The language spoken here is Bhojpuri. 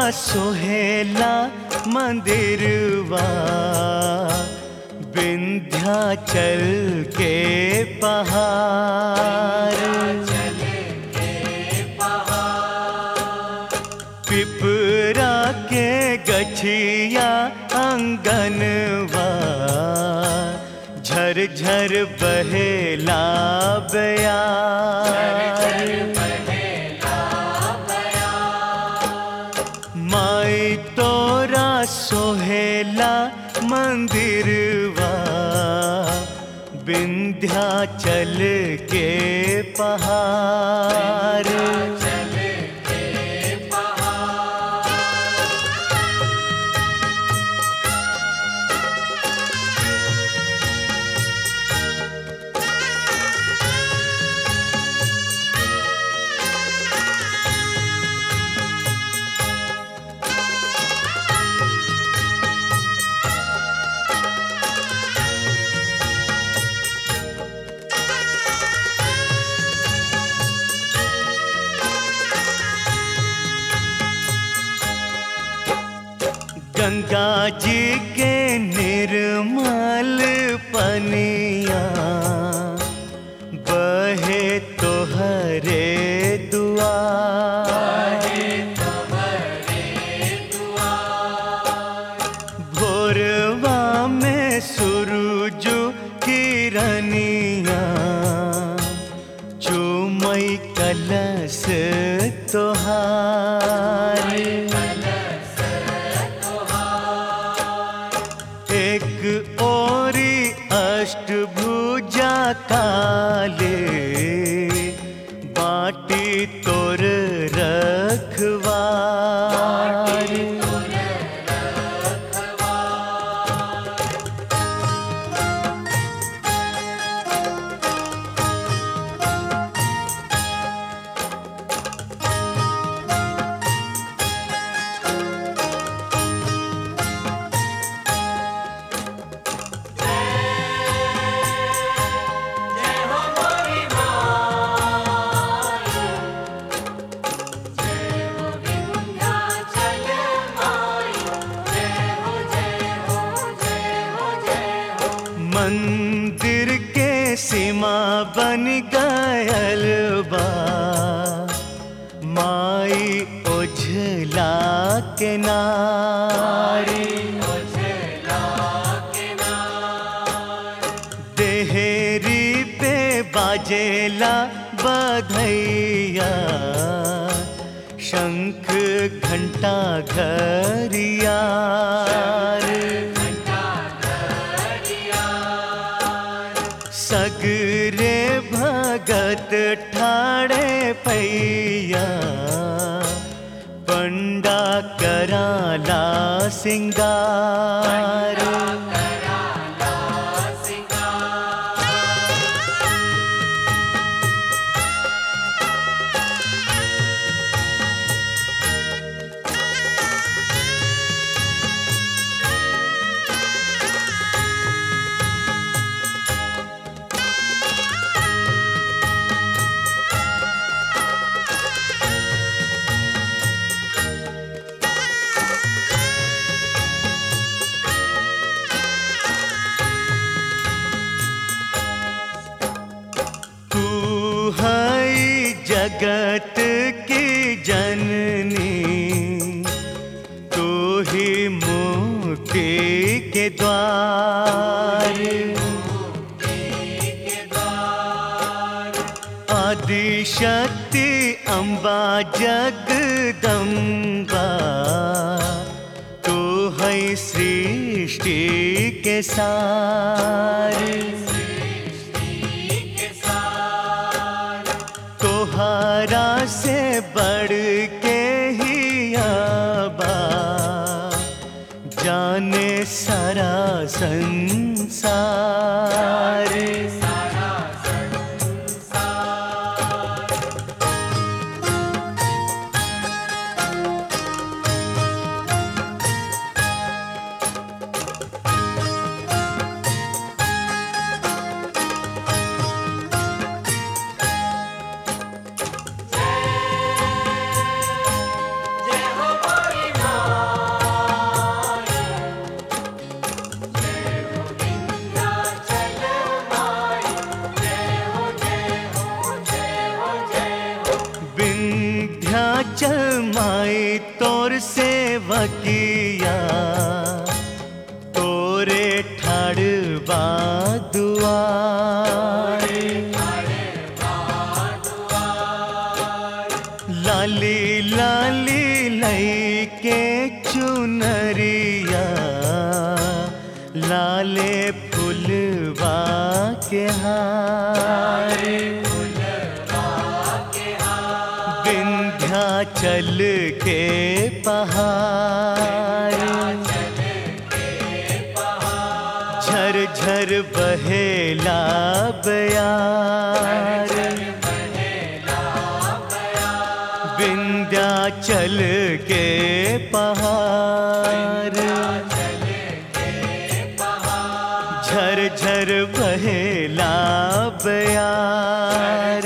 सोहेला मंदिरवा विंध्याचल के पहाड़ पिपरा के गछिया अंगनवा झर झर बहेला बयार माई तोरा सोहेला मंदिरवा विंध्याचल के पहाड़ गंगा जी के निर्मल पनिया बहे तोहरे दुआर भोरवा में सूरज किरनिया चुमई कलश तोहार एक ओरी अष्टभुजा काले बाटी तोर रखवार मंदिर के सीमा बन गयल बा माई ओझला के नारी देहरी पे बाजेला बधैया शंख घंटा घरिया सगरे भगत ठाड़े पैया पंडा कराला सिंगार तू है जगत की जननी तू ही मुक्ति के द्वार आदि शक्ति अम्बा जगदम्बा तू है सृष्टि के सार तोहरा से बढ़ के ही आबा जाने सारा संसार विंध्याचल माई तोर सेवकिया तोरे ठाड़बा दुआर लाली लाली लई के चुनरिया लाले फुलवा के हार विंध्याचल के पहाड़ झर झर बहेला बयार विंध्याचल के पहाड़ झर झर बहेला बयार